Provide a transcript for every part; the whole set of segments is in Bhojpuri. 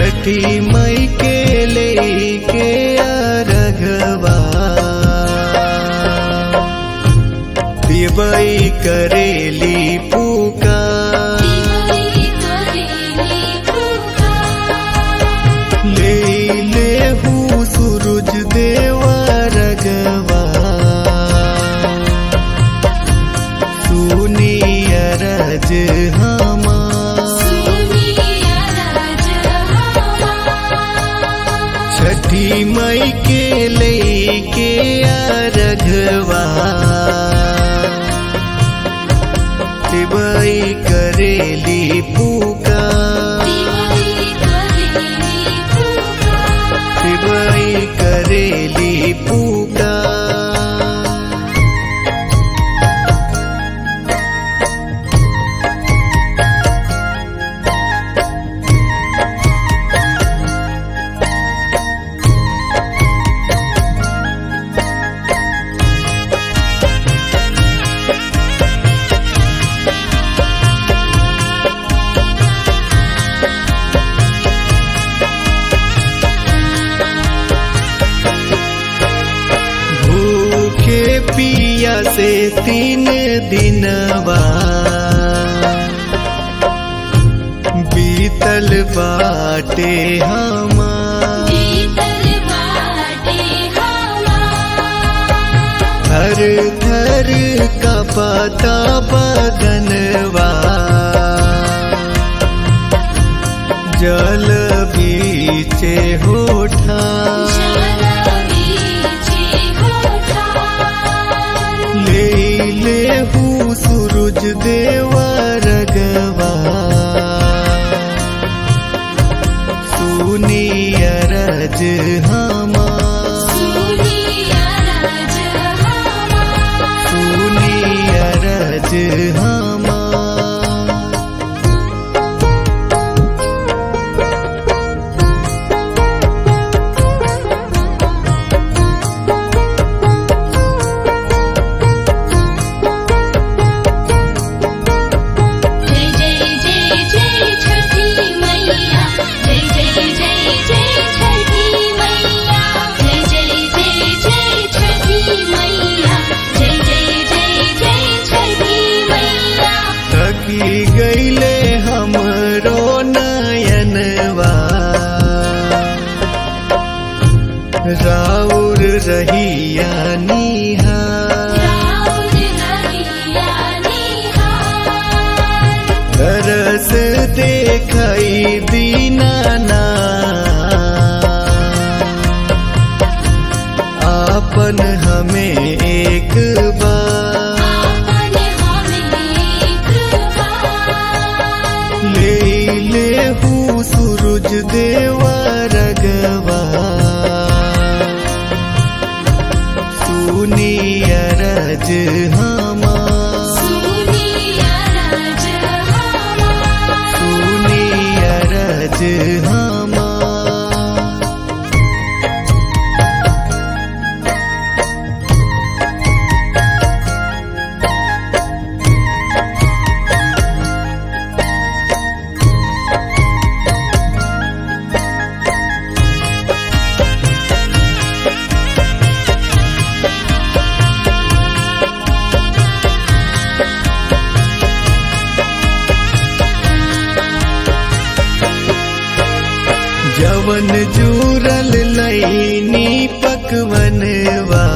छठी मई के लेके अरघवा दिवई करेली पुकार ले ले हूँ सूरज देवा रगवा सुनी अरज हमा छठी मई के लेके अरघवा दिवई करेली पुकार दिवई करेली पुकार भूखे पिया से तीन दिनवा बीतल बाटे हमार थर थर का पता बदनवा जल बीचे होठा ले ले हूँ सूरज देवा रगवा सुनी अरज हमा सुनी अरज हमा जय जय जय जय छठी मैया जय जय जय जय छठी मैया जय जय जय जय छठी मैया जय जय जय जय छठी मैया थकी गईले हमरो नयनवा राउर रहिया निहार राउर रहिया निहार तरस देखई दीनाना आपन हमें एक बार आपन हमें एक बार ले ले हूँ सूरज देवा रगवा सुनी अरज हमा सुनी अरज हमार सुनी अरज हमा जवन जूरल लैनी पकवनवा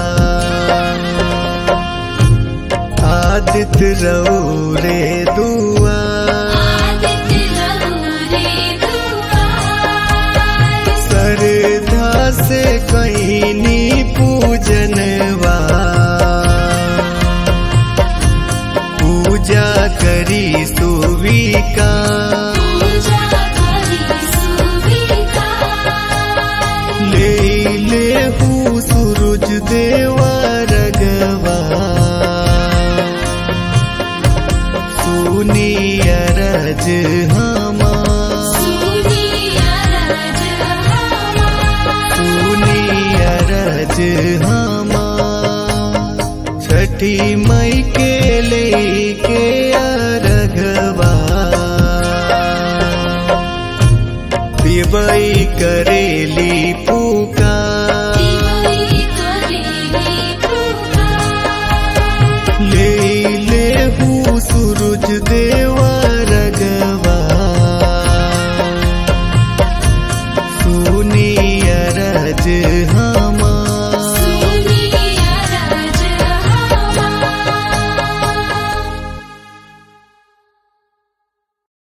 आदित रौरे दुआ आदित्य रहुरे दुआर श्रद्धा से कैनी पूजनवा पूजा करी सुविका पूजा करी सुविकार ले ले हूँ सूरज देवा रगवा सुनी तिवई करेली